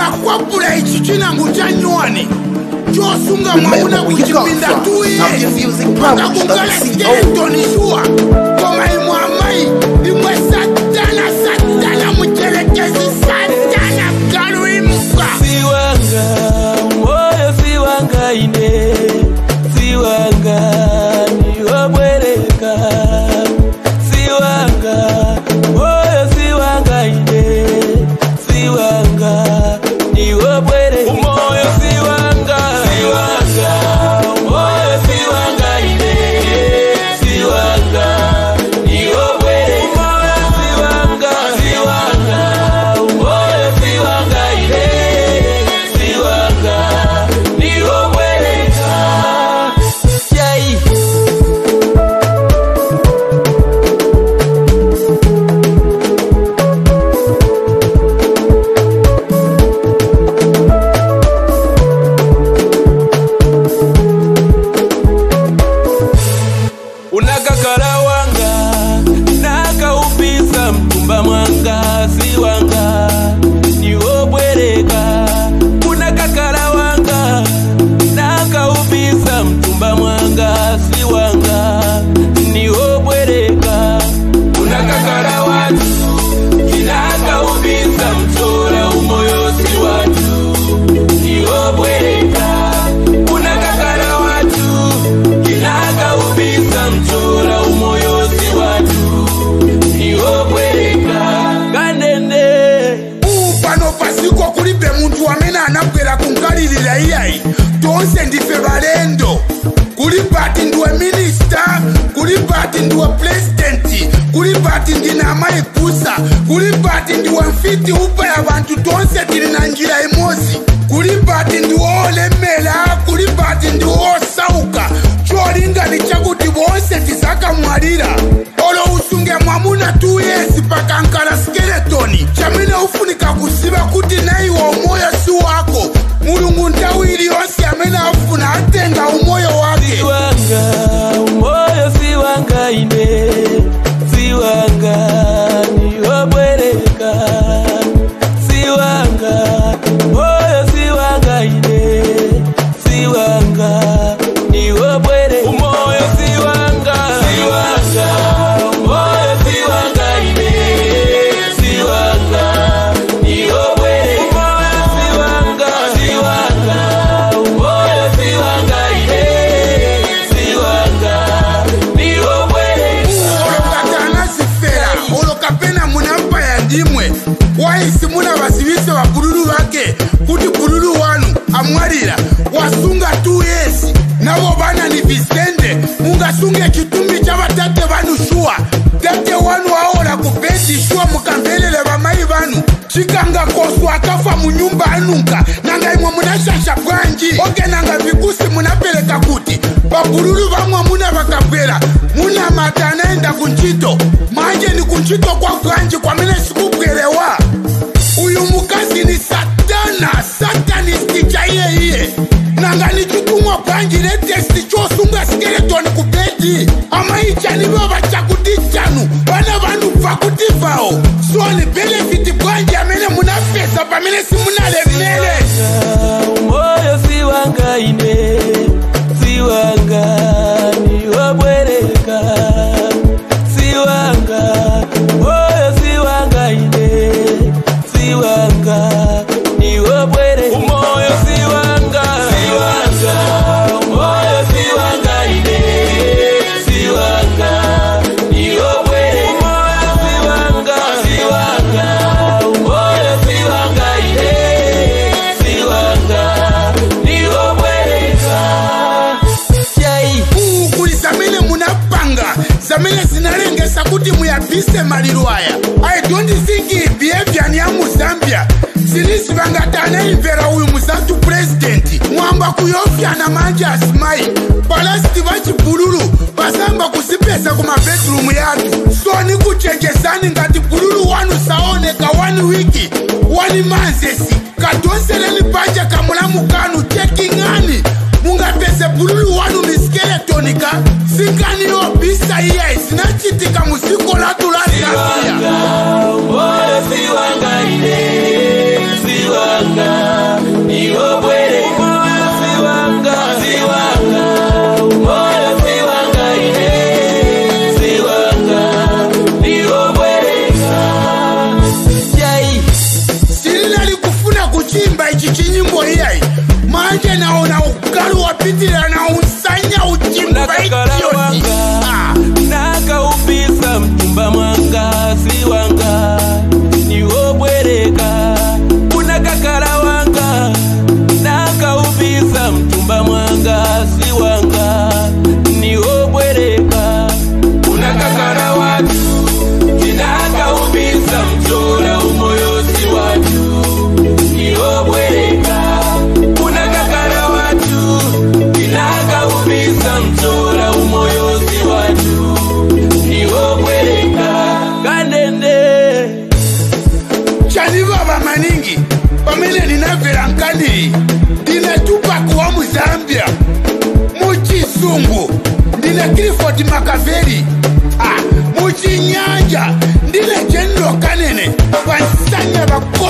nakwapula ichi chinango cha nywani chosunga Remember mwamuna where you come kuchipinda from. tuye Now your music mpaka powers, kungala WCO. skeletoni shuwa koma imwe amayi imwe satana satana mucherekezi satana galuimuka siwanga moyo siwanga ine siwanga niwobwereka siwanga moyo siwanga ine siwanga niwobwereka umoyo siwanga siwanga moyo siwanga ine siwanga niwobwereka umoyo siwanga siwanga umoyo siwanga ine siwanga niwobwereka Yai. unakakala wanga nakaupisa mtumba mwanga si wanga niwobwereka unakakala wanga nakaupisa mtumba mwanga si wanga niwobwereka unakakala watu kinakaupisa mtora umoyo si watu niwobwereka unakakala watu kinakaupisa mtora umoyo si watu niwobwereka kanene pano pasiko kulibe muntu amene anabwera kunkalirira iyayi tonse ndife balendo kulibe ati ndiwe minista kulibe ati ndiwe pulezidenti kulibe ati ndine amayipusa kulibe ati ndiwe mfiti upa ya bantu tonse tili na njira imozi kulibe ati ndiwe olemera kulibe ati ndiwe osauka cholingali chakuti bonse tizakamwalira olo usunge mwamuna tu yesi pakankala skeletoni chamene ufunika kuziva kuti naiwe umoyo si wako mulungu nthawi iliyonse amene afuna atenga umoyo wake siwanga umoyo siwanga ine siwanga niwobwereka siwanga umoyo siwanga ine siwanga niwobwereka umoyo siwanga siwanga umoyo siwanga ine siwanga niwobwereka umoyo siwanga siwanga umoyo siwanga ine siwanga niwobwereka olokati anazifera olokapena munampaya ndimwe waisi muna vasivise vabululu vake kuti bululu wanu amwalira wasunga tu yesi navo vana ni visende mungasunge chitumbi cha vatate vanu shuwa tate wanu aola kubedi shuwa mukamvelele vamai vanu chikanga kosu akafa munyumba anunka nanga imwe munashasha bwanji oke nanga vikusi munapeleka kuti pabululu vamwe muna vakabwera muna mata anaenda kunchito manje ni kunchito kwa bwanji kwamene sikubwerewa uyu mukazi ni satana satanisti cha iyeiye nanga ni chitumwa bwanji netesti chosunga skeletoni kubedi amaichanivo vachakuti chanu vana vanhu bvakuti vawo so ni benefiti bwanji amene munafesa pamene simunalemele umoyo siwanga ine siwanga niwobwereka siwanga umoyo siwanga ine siwanga niwobwereka umoyo siwanga siwanga umoyo siwanga ine siwanga niwobwereka umoyo siwanga siwanga umoyo siwanga ine siwanga niwobwereka yai kuli zamene munapanga zamene zinalengesa kuti muyabise maliro aya i don't think behavior ni ya muzambia zinisivangati anaimvera uyu muzantu purezidenti mwamba kuyofyana manje asimayi palasiti vachibululu vasamba kuzipesa kumabedrumu yatu so ni kuchenjezani ngati bululu wanu saoneka wani wiki wani manzesi kadonseleni panja kamulamu kanu cheking'ani mungapese bululu wanu ni skeletonika singaniyo bisa iye zinachitika muziko latu la zambia siwanga umoyo siwanga ine siwanga manje naona ukali wapitilira na usanya uchimba Unakakala idioti wanga. Ah, nakaupisa mchumba mwanga si wanga niwobwereka unakakala wanga nakaupisa mchumba mwanga si wanga niwobwereka unakakala watu tinakaupisa mchora umoyo si watu niwobwereka unakakala watu tinakaupisa mchora umoyo si watu niwobwereka kanende chanivava maningi pamene ndinabvera nkandiri ndinetupa kuwa muzambia muchisungu ndine cliford makaveri ah, muchinyanja ndine jenero kanene vansanya vako